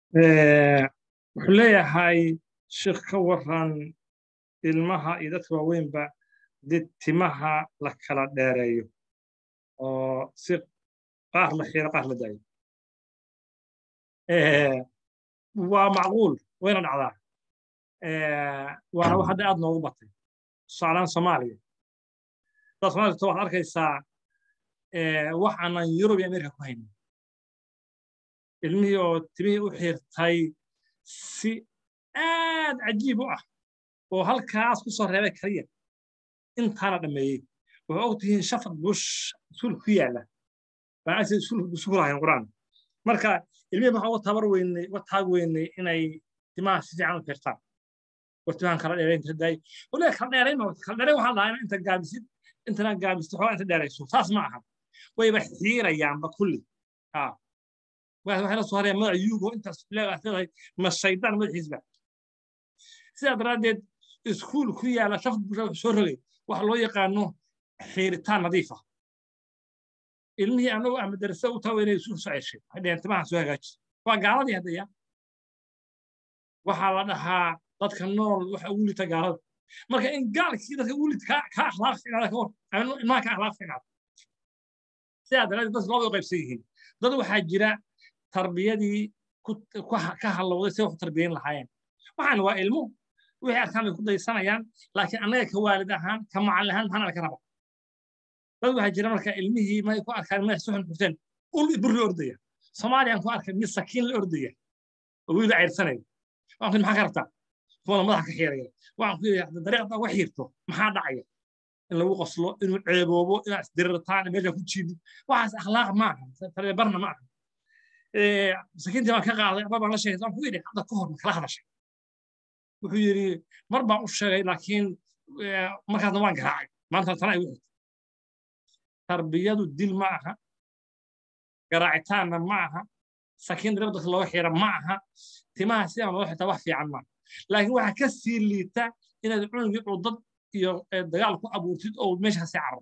wuxuu leeyahay sheekh ka waran ilmaha iyo dadka waaweynba did timaha la kala dheereeyo oo si qaar la xiiro qaar la daayo waa macquul wayna dhacdaa waana wax hadda aad noogu batay tusaalahaan soomaaliya dad somalia waxaad arkaysaa wax aanan yurub iyo amerika ku haynin ilmihii oo timihii u xiirtay si aad cajiib u ah oo halkaas ku soo reebay kaliya intaana dhammeeyey waxay og tihiin shafaq bush iskuul ku yaala baan agteeda iskuul hayn quraan marka ilmihii waxaan uga tabar weynay uga taag weynay inay timaha si fiican u xiirtaan war timahan kala dheerayn inta daay waliba kala dheerayn kala dheerayn waxaa lahaa inta gaabisid intana gaabisid xoogaa inta dheerayso saas ma aha wayba xiirayaanba kulli waxay la soo harayaan magaca yugo intaas leedahay ma shaydaan madaxiisba sidaa daraaddeed iskuul ku yaala shafad bulsha wuxuu soo rogay waxa loo yaqaano xiiritaan nadiif ah ilmihii anagoo ah madarasa u tawa inay iskuul soo ceshay waxay dhaheen timaha soo hagaaji waa gaaladii haddaya waxaa la dhahaa dadka nool waxa ugu lita gaalada marka in gaalkii dadka ugu lit ka akhlaaq fiicnaada ka hor ilmaha ka akhlaaq fiicnaada sidaa daraaddeed dadka loo qaybsan yihiin dad waxaa jira tarbiyadii ka halowday si wax u tarbiyayn lahaayeen waxaan waa ilmo wixii arkaan bay ku daysanayaan laakiin annaga ka waalid ahaan ka macallin ahaan maxaan ka raba dad waxaa jira marka ilmihii may ku arkaan madax suxun xurteen ul burri ordaya soomaaliyaan ku arkay mid sakiin la ordaya oo wiil cayrsanaya waan ku maxaa ka rabtaa kuwana madaxa ka xiiraya waxaan ku yidhi dariiqda uga xiirto maxaa dhacaya in lagu qoslo inuu ceeboobo inaad isdirirtaan meesha ku jiidid waxaas akhlaaq ma aha tarbiyabarna ma aha sakiintii baan ka qaaday aba baan la sheegay waan ku yidhi hadda ka hor kala hadashay wuxuu yidhi mar baan u sheegay laakiin markaasna waan garaacay maanta tana ay wixii tarbiyadu dil ma aha garaacitaanna ma aha sakiin darib dadka looga xira ma aha timaha sidaan looga xirtaa wax fiican maaha laakiin waxaa ka sii liita inaad cunugii cudad iyo dagaal ku abuurtid oo meesha kasii carro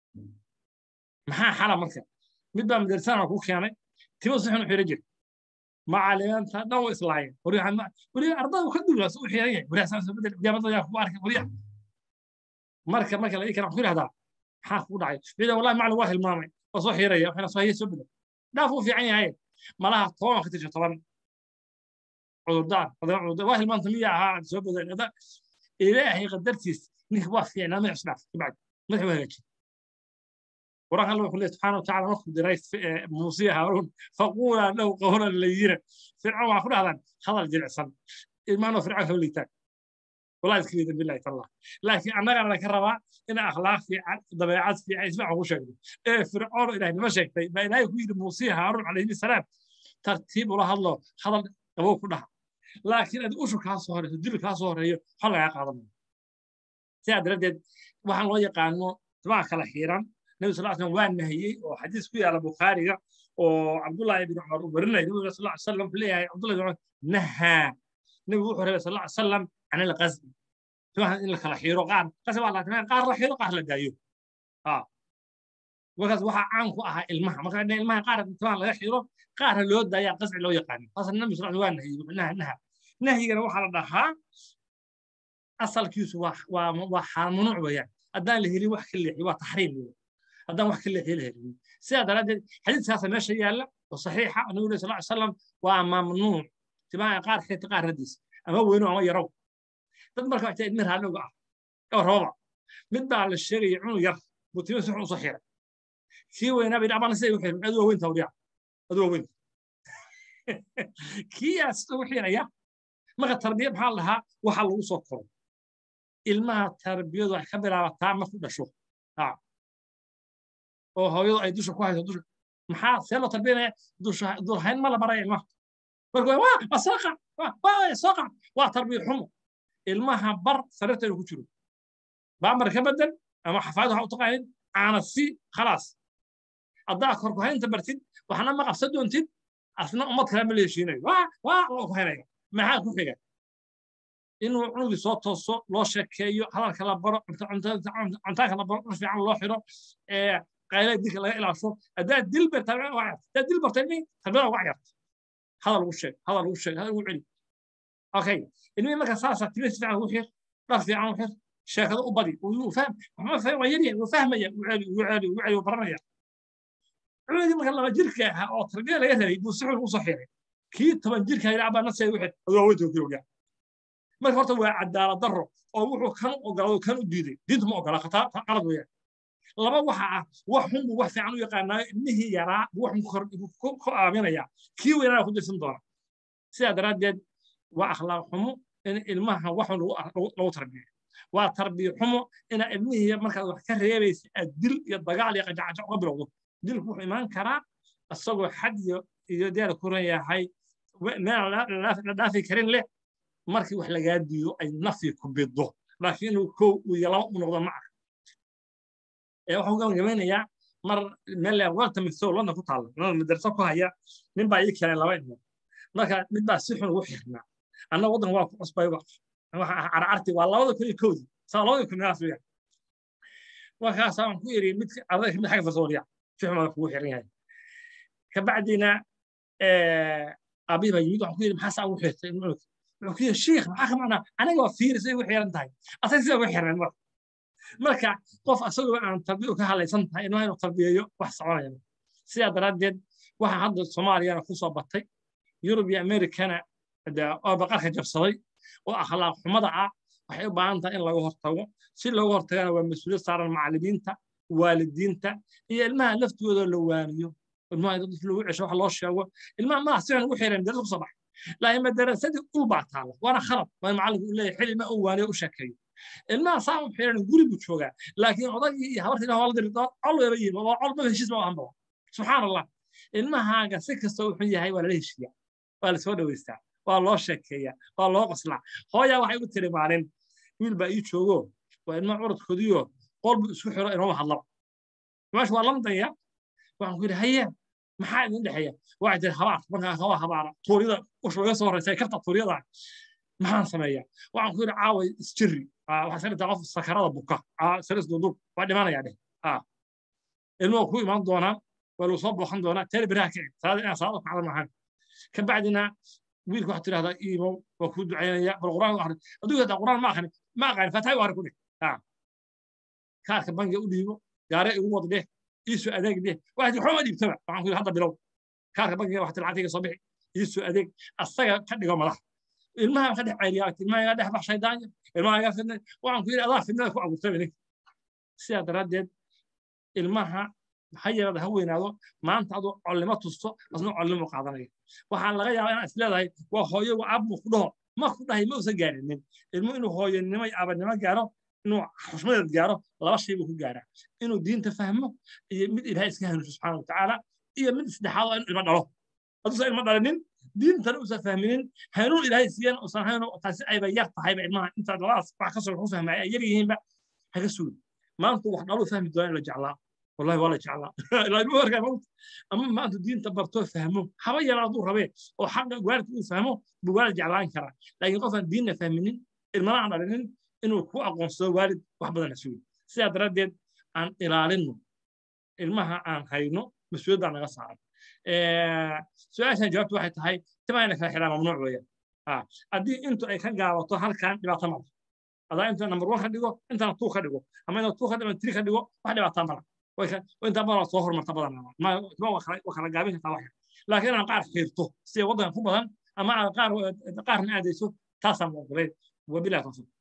maxaa xala marka mid baa madrasana ku keenay timo si xun u xira jira macalimiinta dhan way islaayeen weli ardaydu ka duulaas u xiran yahay welijaamada yaa ku arkay weli marka marka la ii kana ku yidhahdaa maxaa kugu dhacay ciidan wallahi macalin waa hilmaamay waa soo xiraya waxayna soo hayay soo bedel dhaaf uu fiican yahay malaha toban ka tirsa toban cudurdaan waa hilmaanta miya ahaa soo bedel ilaahay qadartiis ninka waa fiicnaa madax isdhaaf kabacdi madax waa hagaajin قرآن الله يقول سبحانه وتعالى نخذ رئيس موسى هارون فقولا له قولا لينا فرعون وعفر هذا هذا الجرع صن إيمانه فرعون هو اللي تاك والله يذكر بالله تعالى لكن أنا أنا كربا إن أخلاق في ضبيعات في اسمع هو شكله إيه فرعون إلهي ما شكله ما إلهي يقول موسى هارون عليه السلام ترتيب ولا الله هذا أبوه كلها لكن أدي أشو كاسوهر تدل كاسوهر هي حلا يا قادم سياد ردد وحن الله يقانو تبع كلا حيران النبي صلى الله عليه وسلم وان نهيي وحديث كوي على البخاري وعبد الله بن عمر ورنا النبي صلى الله عليه وسلم في ليه عبد الله بن عمر نهى النبي صلى الله عليه وسلم عن الغزو سواء ان كلا خيرو قار قسم الله تمام قار لا خيرو قار لا دايو اه وكاس waxa caan ku ahaa ilmaha marka ilmaha qaar intaan laga xiro qaar loo daaya qasci loo yaqaan asan nabi sallallahu alayhi wasallam waa nahay naha nahigana waxa la dhahaa asalkiisu waa waa waa xaal mamnuuc weeyaan haddaan la helin wax ka leexi waa taxriim weeyaan haddaan wax ka leexi la helin sidaa daraaddeed xadiiskaasa meesha yaalla oo saxiixa nabiga sal ly salam waa mamnuuc timaha qaar xirta qaar radiis ama weyno ama yarow dad marka waxta idmi raadhowga ah oo rababa mid baa la sheegaya cunug yar buu timo si xun usoo xiray kii weynaa bay dhacbana siday u xirin adu waa weynta wariya adu waa weynta kii yaa sida u xiraya marka tarbiya maxaa la dhahaa waxa lagu soo koro ilmaha tarbiyadu waxay ka bilaabataa marku dhasho oo hooyadu ay dusha ku hayso dusha maxaa see loo tarbiyanaya dulhayn ma la baraya ilmaha marka waa waa soo qac waa soo qac waa tarbiya xumo ilmaha bar sariirta inuu ku jiro baamar ka bedel ama xafaayad waxa u taqaanid caana si khalaas haddaa korkuhaynta bartid waxna ma qabsan doontid asna ummad kale ma la heshiinayo waa waa loo kuhaynaya maxaa ku xiga inuu cunugii soo tooso loo sheekeeyo hadalka la baro cuntaanka la baro dhul fiican loo xiro qaylada dilka laga ilaasho haddaad dil bartaa dil bartay tarbiyada uga cayarta hadal ugu sheeg hadal ugu sheeg hadal ugu celi okay ilmihii marka saasa timi si fiican ugu xir dhar fiican u xir sheekada u badi uu fahm maxaa fahmaya waa yaryahay wuu fahmaya uu celi uu celi uu celi uu baranaya cunugii marka laba jirka ahaa oo tarbiya laga rabay buu si xun ugu soo xiray kii toban jirka ilaa baa nafsiga wixii adoo weynta kii ogaa marka horta waa cadaalad darro oo wuxuu kan ogolado kan u diiday diintu ma ogola khataa qalad weeyaan laba waxa ah wax xun buu wax fiican u yaqaanaa ilmihii yaraa buu wax ku aaminaya kii weynana ku dirsan doona sidaa daraaddeed waa akhlaaq xumo in ilmaha wax xun lagu tarbiyo waa tarbiyo xumo ina ilmihii markaad wax ka reebaysa aad dil iyo dagaal iyo qajacajac uga bilowdo dilku wuxuu imaan karaa isagoo xad iyo iyo deer ku ran yahay meel la dhaafi karin leh markii wax lagaa diido ay nafyi ku biddo laakiin inuu kow iyo laba u noqdo ma aha waxaan gabagabeynayaa mar meel walta migso london ku taalla london madarso ku haya nin baa ii keenay laba ilmood marka mid baa si xun ugu xirnaa anna waddan waa ku cusbay carcarti waa labada kun iyo kowdi saa labada kun meelaas weeyaan markaasaa waan ku iri mid ardayga mid xagga farsooriya si xun baa kugu xiran yahay kabacdina abihi baa yimid waxaan ku iri maxaa saa ugu xirtay wuxuu ku yiri shiikh maxaa ka macnaa aniga waa fiiris ay ugu xiran tahay asaga sida ugu xirnay marka marka qof asagoo aan tarbiyo ka halaysan tahay inuu inuu tarbiyeeyo wax soconaya sidaa daraaddeed waxa hadda soomaaliyana ku soo batay yurub iyo amerikana oo baqarka jabsaday oo akhlaaq xumada ah waxay u baahan tahay in laga hortago si looga hortagana waa mas-uuliyad saaran macallimiinta waalidiinta iyo ilmaha laftooda la waaniyo ilmaha dad lagu cesho wax loo sheego ilmaha madax si xun ugu xiran darasa kusoo baxay laakiin madarasadii ul baa taalla waana khalad waa macallinku u leeyahay xili ma uu waaniyo u sheekeeyo ilmaha saa u xiran guri buu joogaa laakiin odagii iyo habartii ilaah wala diri col weeba yihin oo col ma heshiis ma ahanba subxaan allah ilmahaaga si kasta wuxuu yahay waa lala heshiiyaa waa lasoo dhaweystaa waa loo sheekeeyaa waa loo qoslaa hooyaa waxay u tiri maalin wiil baa ii joogo waa ilma curadkoodiyo qolbu isku xiro inooma hadlaba meesha waa lamdaya waxaan ku yidhi haye maxaa idin dhexeeya waxay tiri habaar markaa kaba habaara tuuryada usha laga soo horeysay karta tuuryada maxaan sameeyaa waxaan ku yidhi caaway isjirri waxaa iska dhigtaa qof sakarada buka saris dudub waa dhimanayaa dheh ilmuhu ku imaan doonaa waa lagu soo booqan doonaa teer biraha kici salaada inaa salaada ku cadan maahan ka bacdina wiilku waxaa tidhahdaa iimow waa kuu ducaynaya bal quraan akhri aduu hadaa quraan ma akhrin ma aqaan fatahay u akhri ku dheh kaarka bangiga u dhiibo gaare igu wad dheh iisoo adeeg dheh waxaa tii xuma dhiibtaba waxaan ku yidhi hadda bilow kaarka bangiga waxaa tii lacagtiga soo bixi iisoo adeeg asaga ka dhigo madax ilmaha ka dhex ceyriyaa ilmaha iga dhex bax shaydaanya ilmaha iga fidnay waxaan ku yidhi adaa fidnada ku abuurtay ninka sidaa daraaddeed ilmaha ha yaraada ha weynaado maanta aduu collimo tusto asna collimo qaadanaya waxaa laga yaabaa inaad isleedahay waa hooyo waa aab ku dhaho ma ku dhahay ma usan gaarinin ilmu inuu hooyanimo iyo aabanimo gaaro inuu xushmadeed gaaro laba shay buu ku gaaraa inuu diinta fahmo iyo mid ilaahay iska hanuuso subxaana watacaala iyo mid saddexaad oo in ilmo dhalo hadduusan ilmo dhalinin diintana uusan fahminin hanuun ilaahay siiyan uusan hayn taasi ayba yar tahayba ilmaha inta labadaas wax kasoo ku fahmaya ay yar yihiinba haga sugi maanta wax dhaluu fahmi doona in la jeclaa wallahi waa la jeclaa ilaa ilmuhu arkaa mawt ama maanta diinta bartoo fahmo haba yara hadduu rabee oo xaqa waalidka uu fahmo buu waalid jeclaan karaa laakiin qofaan diinna fahminin ilmana aan dhalinin inuu ku aqoonsado waalid wax badan sugi sidaa daraaddeed aan ilaalinno ilmaha aan hayno mas-uuliyaddaa naga saaran su-aashan jawaabtu waxay tahay timaa ina kala xiraa mamnuuc weeyaan haddii intu ay ka gaabato halkan dhibaato mala adaa inta number one ka dhigo intana two ka dhigo ama inta two ka dhigo three ka dhigo wax dhibaataa mala inta badan soo hormarta badan waa kala gaabin kartaa wax laakiin aan qaar xiirto sida waddanka ku badan ama qaarna aadayso taasaan ogoleyn wabilahi tawfiiq